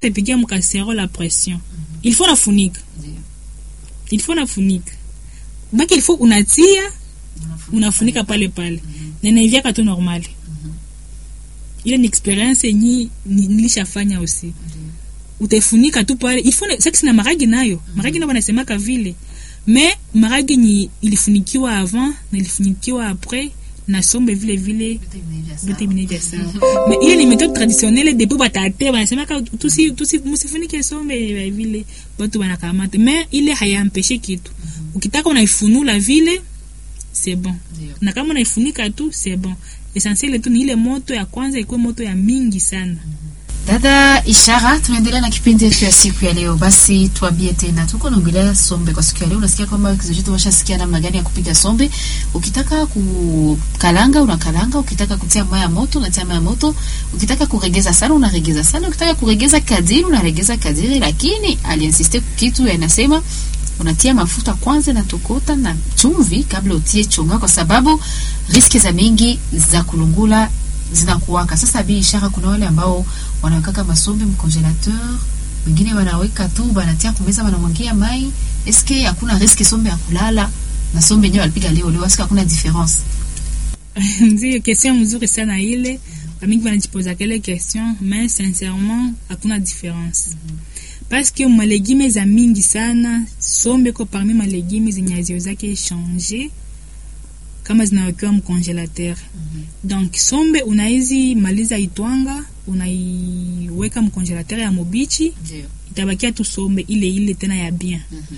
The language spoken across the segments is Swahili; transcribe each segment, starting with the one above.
utapigia mkasero la pression il faut nafunika Ndio. il faut nafunika baki il faut unatia unafunika pale pale na inaiviaka tu normali ile ni experience yenye ni- nilishafanya aussi utaifunika tu pale il faut na- sasa na maragi nayo maragi nayo wanasemaka vile mais maragi ni ilifunikiwa avant na ilifunikiwa après na sombe vile vile Vitu vimeiva sawa. vyote vinavya sawa mais ile ni méthode traditionnelle depuis batate banasemaka tusi tusi musifunike sombe ya vile batu banakamata mais ile hayampeshe kitu ukitaka unaifunula vile c'est bon Ndio. na kama unaifunika tu c'est bon essentiel tu ni ile moto ya kwanza ikuwe moto ya mingi sana Dada Ishara, tunaendelea na kipindi yetu ya siku ya leo. Basi tuambie tena, tuko naongelea sombe kwa siku ya leo. Unasikia kwamba kizazi washasikia namna gani ya kupiga sombe. Ukitaka kukalanga unakalanga, ukitaka kutia maya moto unatia maya moto, ukitaka kuregeza sana unaregeza sana, ukitaka kuregeza kadiri unaregeza kadiri, lakini aliinsiste kitu yanasema unatia mafuta kwanza na tokota na chumvi kabla utie chonga, kwa sababu riski za mingi za kulungula zinakuwaka. Sasa bi ishara, kuna wale ambao wanawekaka masombe mcongelateur, wengine wanaweka tu banatia kumeza, wanamwangia mai. Eske hakuna riski sombe ya kulala na sombe yenyewe walipiga leo leo, eske hakuna difference? ndio question mzuri sana ile bamingi banajipoza kele question mais sincèrement hakuna différence parce que malegime za mingi sana sombe ko parmi malegime zenye haziwezake changer kama zinawekewa mcongelateur donc sombe unaizi maliza itwanga unaiweka mcongelateur ya mobichi Ndio. itabakia tu sombe ile ile tena ya bien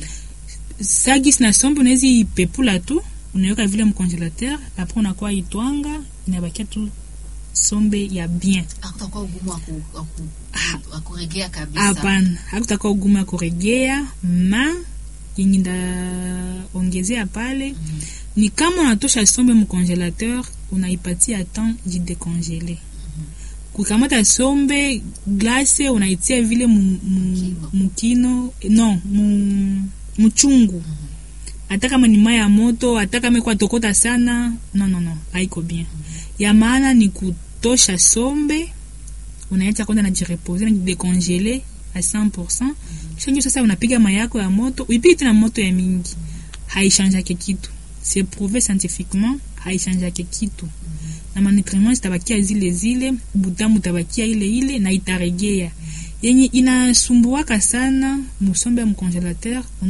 sagis na sombe unawezi ipepula tu unaweka vile mcongelateur apres unakuwa itwanga inabakia tu sombe ya bien Hakutakuwa ugumu wa ku- wa ku- wa kuregea kabisa. hapana hakutakuwa ugumu ya kuregea ma yenye ndaongezea pale ni kama unatosha sombe mcongelateur unaipatia temps jidekongele kukamata sombe glace unaitia vile mu- mu- mukino no mu- muchungu hata kama ni mai ya moto hata kama ikuwa tokota sana no no no haiko bien ya maana ni kutosha sombe unaacha kwanza najirepose najidekongele a 100% kisha ndio sasa unapiga mai yako ya moto uipige tena moto ya mingi haichangeake kitu c'est prouvé scientifiquement haichangeake kitu na manutriment zitabakia zile zile butamu tabakia ile ile na itaregea yenye inasumbuaka sana musombe ya mcongelateur